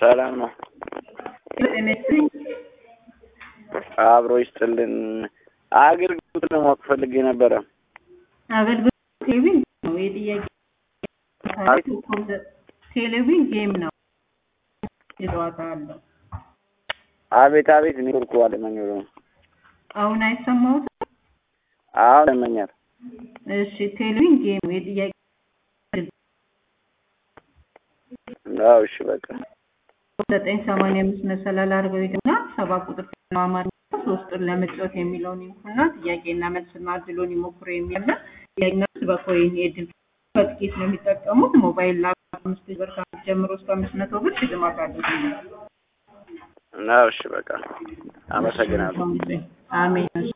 ሰላም ነው። ጤነስኝ አብሮ ይስጥልን። አገልግሎት ለማወቅ ፈልጌ ነበረ። አገልግሎት ቴሌቪዥን ነው የጥያቄ ቴሌቪዥን ጌም ነው የጨዋታ አለው። አቤት አቤት፣ ኔትወርኩ አለመኞር ነው። አሁን አይሰማሁትም። አሁን ይሰማኛል። እሺ ቴሌቪዥን ጌም ነው የጥያቄ አዎ፣ እሺ በቃ ዘጠኝ ሰማንያ አምስት መሰላል አድርገው ሂድና ሰባ ቁጥር አማርኛ ሶስት ጥር ለመጫወት የሚለውን ይንኩና ጥያቄና መልስና እድሎን ይሞክሩ የሚያለ ጥያቄና መልስ በኮይን የድል በጥቂት ነው የሚጠቀሙት። ሞባይል ላፕቶፕ አምስት ብር ከአምስት ጀምሮ እስከ አምስት መቶ ብር ሽልማት አለው። አዎ፣ እሺ በቃ አመሰግናለሁ። አሜን። እሺ